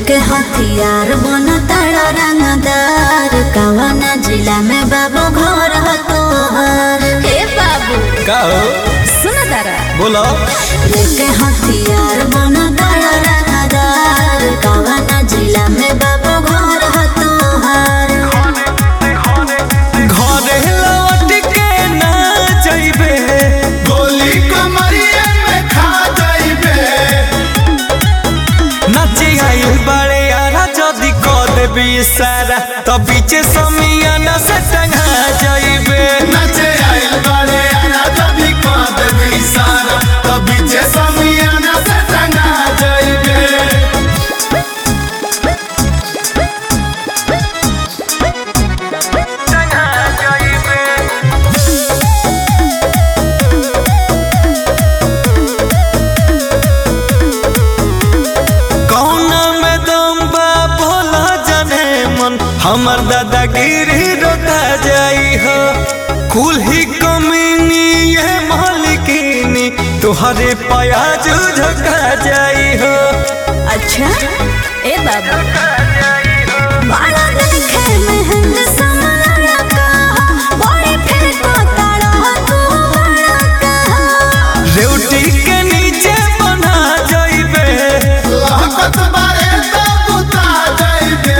लेके हथियार बन तारा रंगदार कवन जिला में बाबू घर ह तोहर हे बाबू का हो सुन तारा बोलो लेके हथियार बन तारा रंगदार कवन जिला में बाबू घर ह तोहर घरे लौट के ना जइबे गोली कमरिए में खा जाइबे नाचे आई बड़े यारा जदी क देबी सारा तो बीचे समियाना से टंगा जइबे नचे आइल बारे आना जबी कांद भी सारा तभी जे समियाना से टंगा जाइबे कौना में दम बा भोला जाने मन हमर दादागिरी रोता जाई हो कुल ही कमीनी ये मालिकिनी तुहरे प्याज झका जाई हो अच्छा ए बाबू बाला देखे महंग समाया कहा बड़ी फिर को तारा तू बड़ा कहा रेवटी के नीचे बना जाइबे लहकत बारे तो बुता जाइबे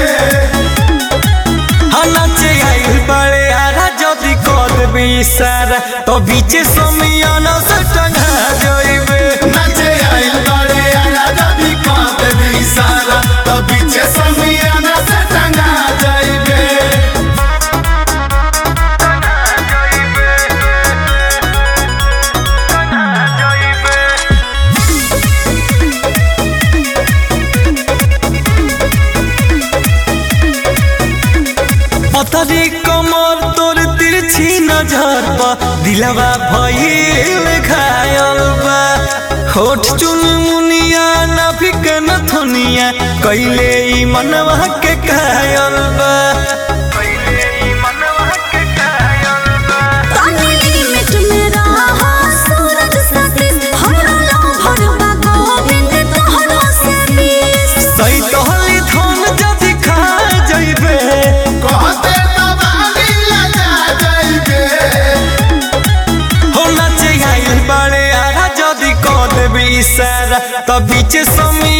नाचे आई बड़े आरा जदी कर देबी सारा तो बीचे समियाना से टंगा जाइबे नचे आइल बारे आना जबी कांद भी सारा तभी जे समियाना से टंगा जाइबे पतरी कमर तोर तिरछी नजर बा दिलवा भइल घायल बा होठ चुन मुनिया नाभिक नथुनिया कैले ई मनवा के कायल बा तानी लिमिट में रहा सूरज सतीश हमरा लहर बा गोविंद तोहरो से बीस सही तोहली धन जदि खा जइबे कहते तबाली लगा जाइबे हो नाचे आइल बड़े आरा जदि क देबी इशारा त बीचे समी